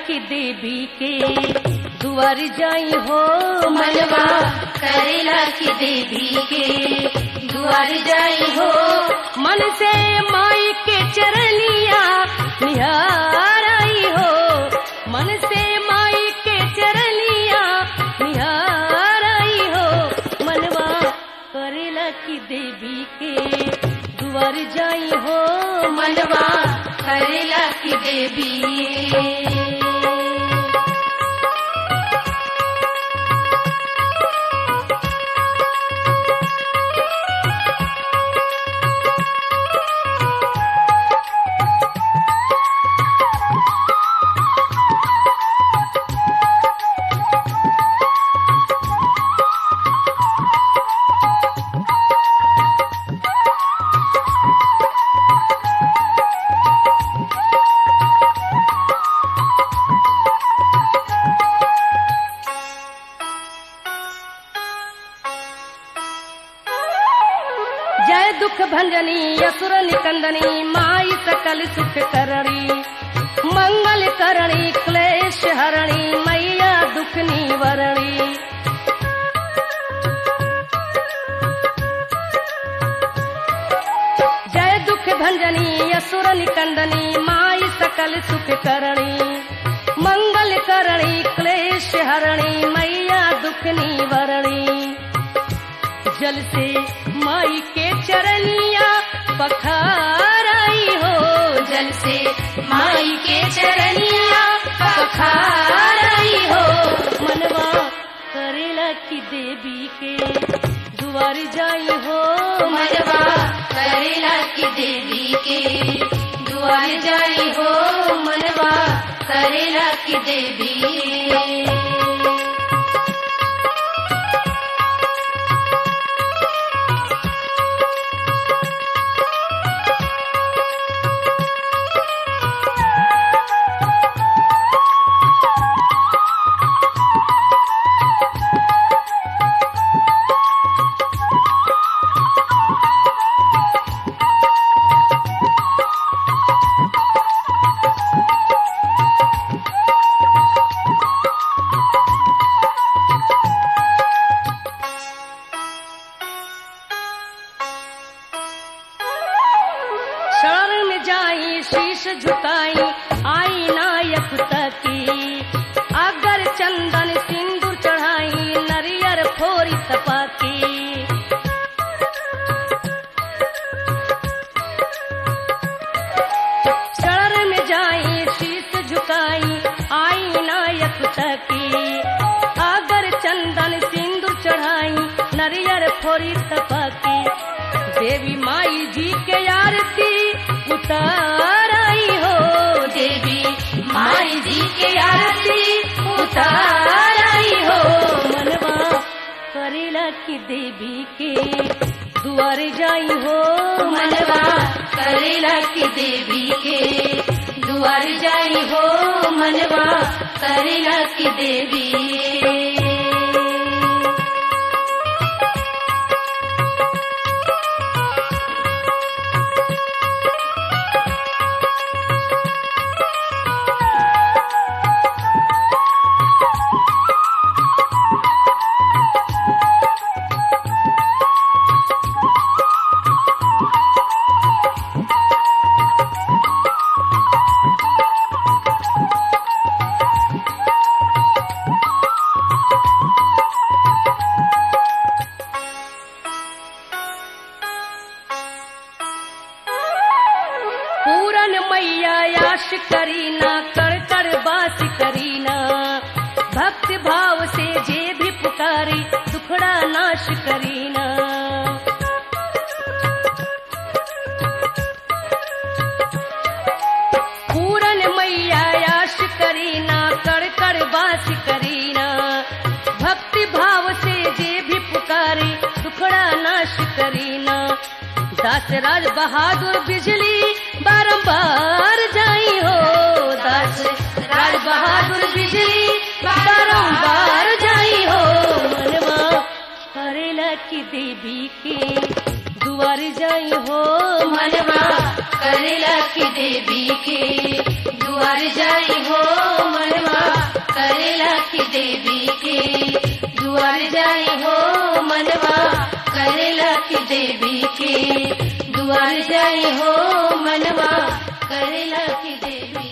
की देवी के दुआर जाई हो मनवा करेला की देवी के दुआर जाई हो मन से माई के चरनिया निहार आई हो मन से माई के चरनिया निहार आई हो मनवा करेला की देवी के दुआर जाई हो मनवा करेला की देवी जय दुख भंजनी असुर निकंदनी माई सकल सुख करणी मंगल करणी क्लेश हरणी मैया दुख निवरणी जय दुख भंजनी असुर निकंदनी माई सकल सुख करणी मंगल करणी क्लेश हरणी मैया दुख निवरणी जल से माई के चरनिया पखार आई हो जल से माई के चरनिया पखार आई हो मनवा करेला की देवी के दुआर जाई हो मनवा करेला की देवी के दुआर जाई हो मनवा करेला की देवी शरण में जाई शीश झुकाई आई नायक तकी अगर चंदन सिंदूर चढ़ाई नरियर फोरी तपाकी शरण में जाई शीश झुकाई आई नायक तकी अगर चंदन सिंदूर चढ़ाई नरियर फोरी तपाकी देवी माई जी के आरती उतार आई हो देवी माई जी के आरती उतार आई हो मनवा करेला की देवी के दुआर जाई हो मनवा करेला की देवी के दुआर जाई हो मनवा करेला की देवी पूरन मैया याश करीना कर कर बास करीना भक्ति भाव से जे भी पुकारी दुखड़ा नाश करीना पूरन मैया याश करीना कर कर बास करीना भक्ति भाव से जे भी पुकारी दुखड़ा नाश करीना दास राज बहादुर बिजली बारंबार जाई हो दास राज बहादुर बिजली बारंबार जाई हो मनवा करेला की देवी के दुआर जाई हो मनवा करेला की देवी के दुआर जाई हो मनवा की देवी के दुआर जाई हो मनवा करेला की देवी के दुआर जाई हो मनवा करेला की देवी